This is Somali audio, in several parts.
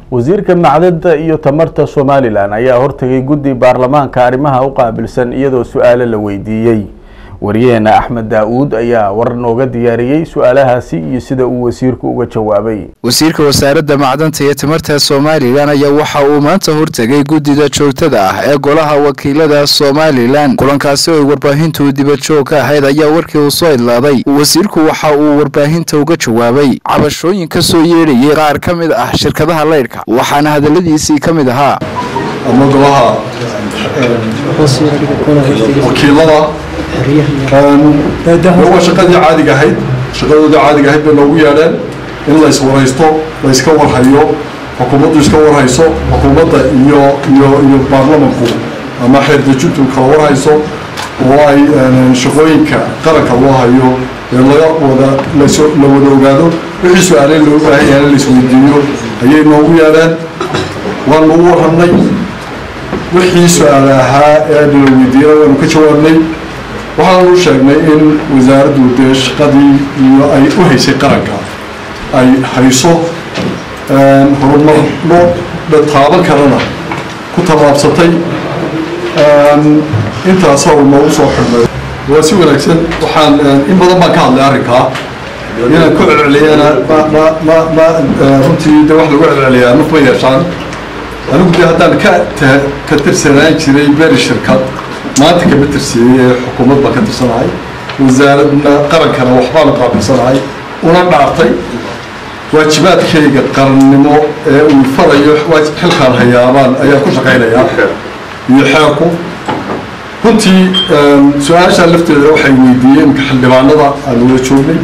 wasiirka macdada iyo tamarta somalilan ayaa hortagay guddi baarlamaanka arrimaha u qaabilsan iyadoo su-aalo la weydiiyey wariyaheena axmed daa-uud ayaa war nooga diyaariyey su-aalahaasi iyo sida uu wasiirku uga jawaabay wasiirka wasaaradda macdanta iyo tamarta somalilan ayaa waxa uu maanta hortegay guddida joogtada ah ee golaha wakiilada somalilan kulankaasi oo ay warbaahintu dibadjoog ka ahayd ayaa warkii uu soo idlaaday wasiirku waxa uu warbaahinta uga jawaabay cabashooyin ka soo yeedhayay qaar ka mid ah shirkadaha leydhka waxaana hadaladiisii ka mid ahaa ama golaha wakiilada waa shaqadii caadiga ahayd shaqadooda caadiga ahayd bay noogu yeedheen in la iswaraysto la iska warhayo xukuumaddu iska warhayso xukuumadda iyo iyo iyo baarlamanku ama xeerdejintu kala warhayso oo ay shaqooyinka qaranka loo hayo ee laga wada las la wada ogaado wixii su-aaleen loo baahan yahay in la isweydiiyo ayay noogu yeedheen waanu u warramnay wixii su-aale ahaa ee la weydiiyana waanu ka jawaabnay waxaanu u sheegnay in wasaaraddu dee shaqadii iyo ay u haysay qaranka ay hayso horumarno taaban karana ku tallaabsatay intaasaa uu noogu soo xidhnay waa si wanaagsan waxaan in badan baan ka hadlay arrinkaa inaan ku celceliyana ma ma ma ma runtii de wax lagu celceliyaa naf ma yeeshaan anigu dee haddaan ka ka tirsanaan jiray beri shirkad maanta kama tirsiiyey ee xukuumad baan ka tirsanahay wasaaradna qarankana waxbaanu qaabilsanahay una dhaartay waajibaadkayga qarannimo ee uu farayo xilkaan hayaabaan ayaan ku shaqaynayaa iyo xeerku runtii su-aashaa lafteeda waxay weydiiyeen xildhibaanada aan wada joognay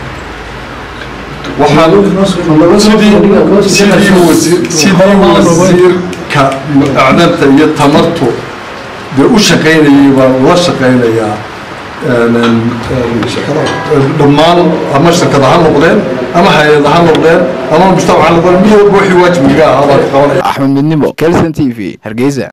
waxaan sidii sidii wasiir sidii wasiirka acdanta iyo tamartu dee u shaqaynayay baan ula shaqaynayaa dhammaan ama shirkad ha noqdeen ama hay-ad ha noqdeen ama mujtamac ha noqdeen mid walba wixii waajibiga ahaa baan qabanaya axmed midnimo kelson t v hargeysa